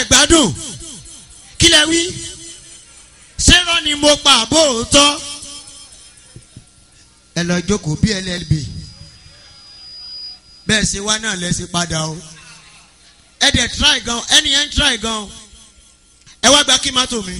gbádùn kí lẹ wí ṣérọ́ ni mo pa àbó òótọ́ ẹ lọ jókòó bí llb bẹ́ẹ̀ ṣe wá náà lẹ ṣe padà o ẹ dẹ̀ try gan ẹni yẹn ń try gan ẹ wá gba kí mọ́tò mi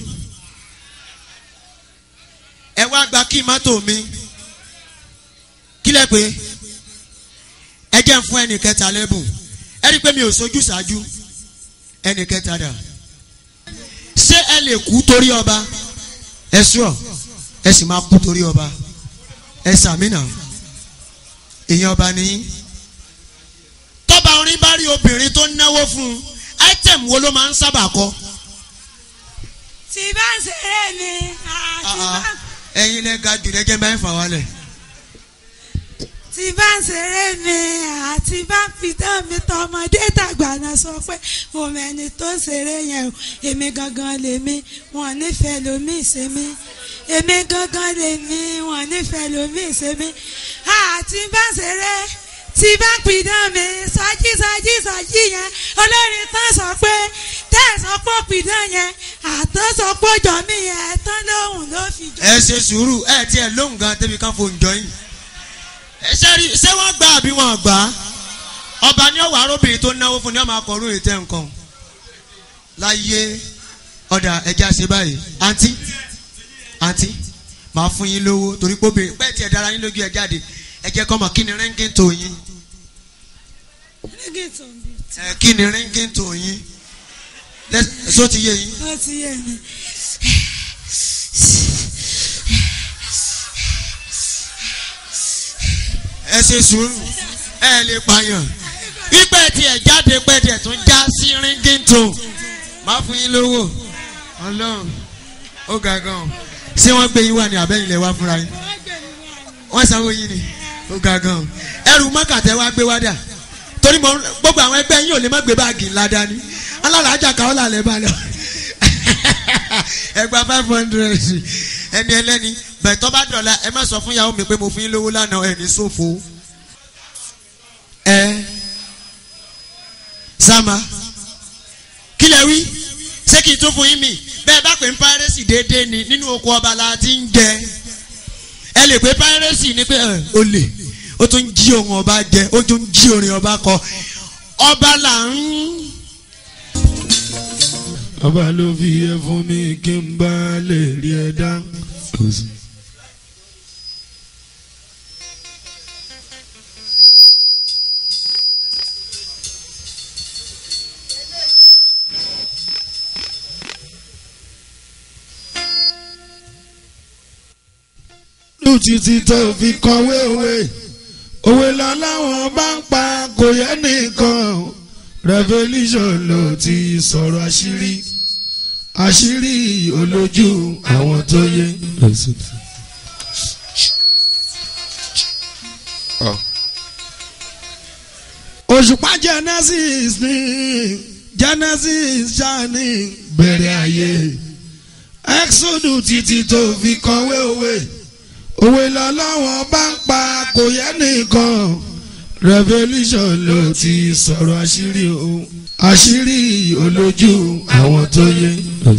ẹ wá gba kí mọ́tò mi kí lẹ pé ẹ jẹ́ ń fún ẹnì kẹta lẹ́bùn ẹ rí i pé mi ò sojú ṣáájú ẹnì kẹta dà ṣé ẹ lè kú torí ọba ẹ sùọ ẹ sì máa kú torí ọba ẹ sàmìnà èèyàn ọba nìyí tọ́ba orin bá rí obìnrin tó náwó fún un item wo ló máa ń sábà kọ. tí bá ń ṣeré ni àti bá ẹ̀yin lẹ ga jù lẹ́jẹ̀ bá ń fà wálẹ̀. tí bá ń ṣeré mi àti bá fi tán mi tọmọdé tàgbà náà sọ pé mo mẹni tó ṣeré yẹn o èmi gangan lèmi wọn nífẹ̀ẹ́ lómi ìṣẹ́mi èmi gangan lèmi wọn nífẹ̀ẹ́ lómi ìṣẹ́mi àti bá ń ṣeré tí bá pidán mi sọjí sọjí sọjí yẹn olórin tán sọ pé tẹ̀sán pọ̀ pidán yẹn àtọ́ sọ pé jọ mí yẹn tán lóhùn ló fi jọ. ẹ ṣe sùúrù ẹ tiẹ̀ lóhùn gan débi kan fò ń jọ yín. ẹ ṣe rí ṣé wọ́n gbà àbí wọ́n gbà á ọba ní ọ̀wà arábìnrin tó náwó fún ni wọ́n máa kọ orú ètè nǹkan láyé ọ̀dà ẹja ṣe báyìí àǹtí àǹtí màá fún yín lówó torí pé obìnrin pẹ́ẹ́ tiẹ̀ dára yín lójú ẹ jáde ẹ jẹ́ kọ́ mọ̀ kí ni rẹ́ńkì tó yín Reggaeton bí ẹ kí ni rẹ́ńkì tó yín Lẹ́- só ti yé yín. ó ti yé mi. ẹ ṣe sùúrù ẹ lè pààyàn pípẹ́ tiẹ̀ jáde pẹ́ tiẹ̀ tún já sí ríngìntò má fún yín lówó ọlọ́run ó ga gan ṣé wọ́n gbé yín wá ní abẹ́yìn lẹ̀ wá fúnra yín wọ́n sanwó yín ni ó ga gan ẹrù mọ́kàtẹ́ wá gbé wá dà torí mo gbogbo àwọn ẹgbẹ́ yín ò lè má gbé báàgì ńlá dání alálàájà káwọ́ làlẹ́ bá lọ ẹgbàá five hundred ẹni ẹlẹ́ni bẹ̀tọ́ bá dọ̀la ẹ má sọ fún yàwó mi pé mo fún yín lówó lánàá ẹ̀ ní ṣòfò ẹ sama kí lẹ wí ṣé kí n tún fún yín mi bẹ́ẹ̀ bá pè ń pírẹ́sì déédéé ni nínú oko ọba la ti ń jẹ ẹ lè pé pírẹ́sì ni pé ẹ o lè ó tún jí ohun ọba jẹ ó tún jí orin ọba kọ ọba là ń ọba ló fi yẹ fún mi kí n bá lè rí ẹ dá. lù títí tó fi kọ̀wé òwe òwe lọ láwọn bá ń pa kò yẹ nìkan revolution ló ti sọ̀rọ̀ àṣírí àṣírí olójú àwọn tó yé. òṣùpá genesis ní genesis ṣáàní bẹ̀rẹ̀ ayé exodus títí tó fi kọ̀wé òwe òwe lọ́lọ́wọ́n bá ń pa kò yẹ nìkan revolution ló ti sọ̀rọ̀ àṣírí o àṣírí olójú àwọn tó yé.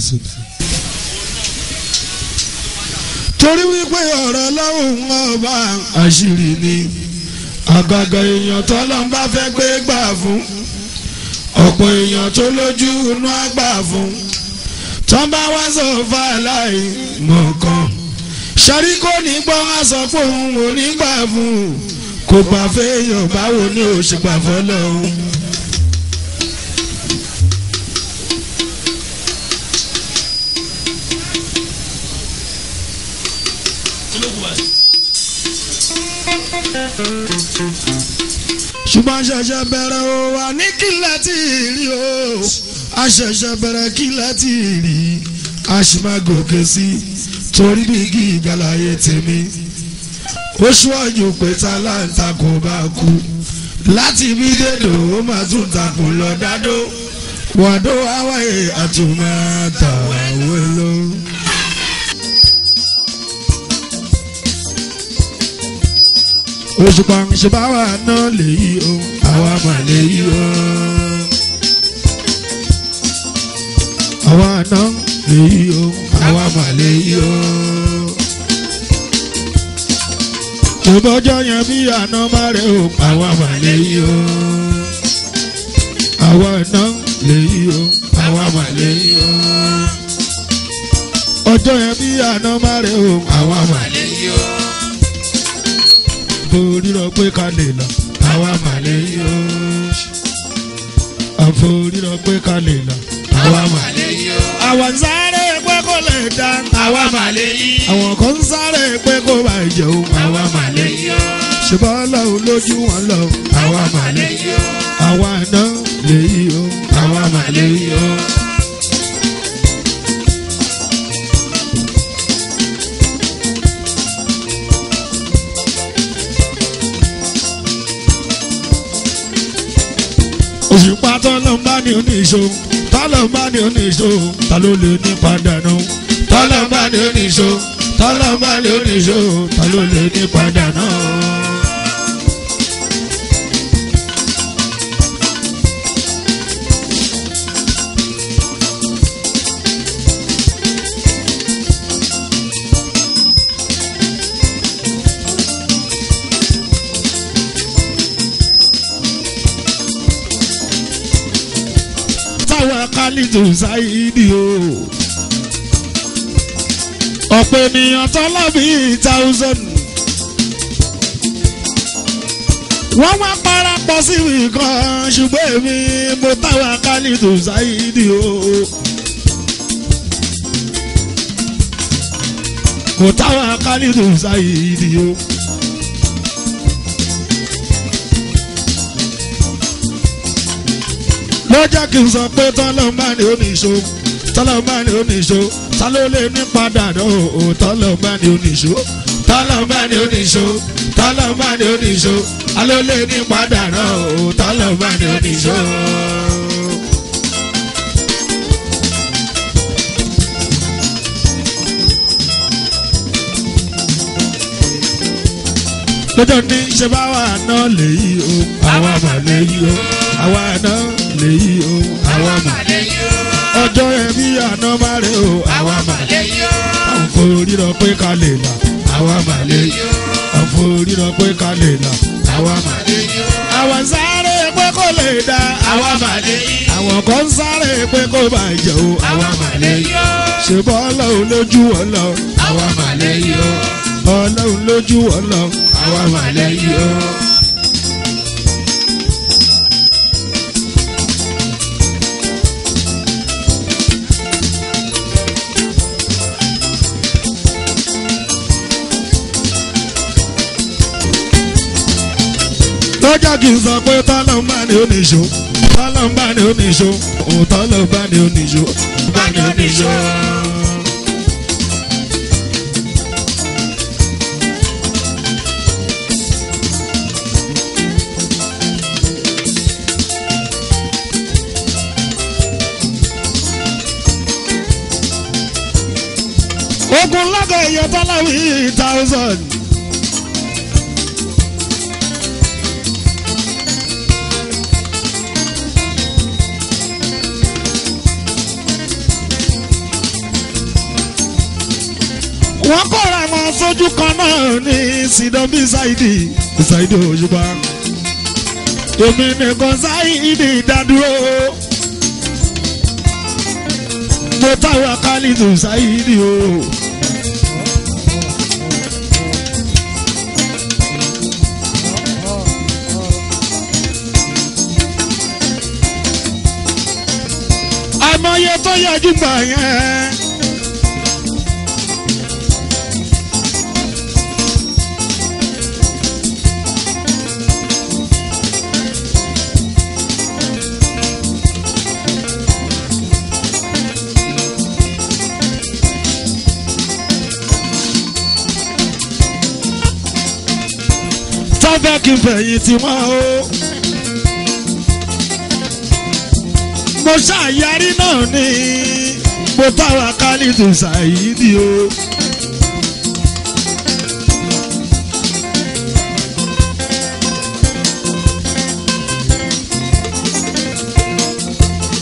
torí wípé ọ̀rọ̀ lọ́hùn ọba àṣírí ni àgàgà èèyàn tọ́lọ́ ń bá fẹ́ gbé gbà fún ọ̀pọ̀ èèyàn tó lójú inú àgbà fún tọ́ bá wá sọ fàlàyé mọ̀ọ́kàn sari kò ní gbọ́ wá sọ pé òun ò ní gbà fún un kò gbà fẹ́yàn báwo ni ò ṣe gbà fọ́lọ́ o. ṣùgbọ́n ṣẹ̀ṣẹ̀ bẹ̀rẹ̀ o wà ní kílẹ̀ tí ì rí o a ṣẹ̀ṣẹ̀ bẹ̀rẹ̀ kílẹ̀ tí ì rí a sì máa gòkè sí i torí bí igi ìgbàláyé tèmi ó ṣíwájú pé tálántà kò bá kú láti bí dédò ó máa tún takùn lọ dádó wàdó àwáyé àtúmọ̀ àtàwé lọ. òṣùpá ṣèbáwá náà lèyí o àwa mà lèyí o. àwa àná lèyí o àwa mà lèyí o. tòbọ́jọ́ yẹn bí àná má rẹ̀ o àwa mà lèyí o. àwa àná lèyí o àwa mà lèyí o. ọjọ́ yẹn bí àná má rẹ̀ o àwa mà lèyí o. borí lọ pé ká lè lọ àwa mà lèyí o. àforí lọ pé ká lè lọ àwa mà lèyí o. àwọn sáré pé kó lè dá àwa mà lèyí. àwọn kan sáré pé kó bá jẹun àwa mà lèyí o. ṣùgbọ́n ọlọ́run lójú wọn lọ àwa mà lèyí o. àwa náà lèyí o àwa mà lèyí o. òṣùpá tọ́lọ́mbá ni oníṣó tọ́lọ́mbá ni oníṣó ta ló lè ní padànù tọ́lọ́mbá ni oníṣó tọ́lọ́mbá ni oníṣó ta ló lè ní padànù. táwa kálítù sáyidi o. ọ̀pọ̀ ènìyàn tọ́lá bíi thousand. wọ́n wá parapọ̀ síbi kan ṣùgbọ́n èmi mo táwa kálítù sáyidi o. mo táwa kálítù sáyidi o. lọ́jọ́ kí n sọ pé tọ́lọ́mbà ni ó ní ìṣó tọ́lọ́mbà ni ó ní ìṣó ta ló lè ní padà náà o tọ́lọ́mbà ni ó ní ìṣó tọ́lọ́mbà ni ó ní ìṣó tọ́lọ́mbà ni ó ní ìṣó ta ló lè ní padà náà o tọ́lọ́mbà ni ó ní ìṣó. lọ́jọ́ ní ṣe bá wà náà lèyí o àwa mà lèyí o àwa náà lèyí o àwa mà ọjọ́ ẹbí àná má rè o àwa mà àwọn forí lọ pé ká lè là àwa mà lèyí àwọn forí lọ pé ká lè là àwa mà lèyí àwọn sáré pé kó lè dá àwa mà lèyí àwọn kan sáré pé kó bá jẹ o àwa mà lèyí ṣèbọ́ ọlọ́run lójú ọlọ́ àwa mà lèyí o ọlọ́run lójú ọlọ́ àwa mà lèyí o. lọ́jọ́ kì í sọ pé tọ́lọ́mbà ni ó nìṣó tọ́lọ́mbà ni ó nìṣó òun tọ́lọ́mbà ni ó nìṣó bá ni ó nìṣó. ogun lọ́gọ̀ èèyàn tọ́láwí thousand. wọ́n kóra wọn sójú kan náà ní sidomi ṣáìdì ṣáìdì òṣùpá èmi nìkan ṣáìdì dádúró mo táwọn kálítù ṣáìdì o. àmọye tó yọjú gbà yẹn. fẹ́ kí n fẹ̀yìn tí wọ́n o. mo ṣàyàrí náà ní mo táwa kálítù ṣàyídì o.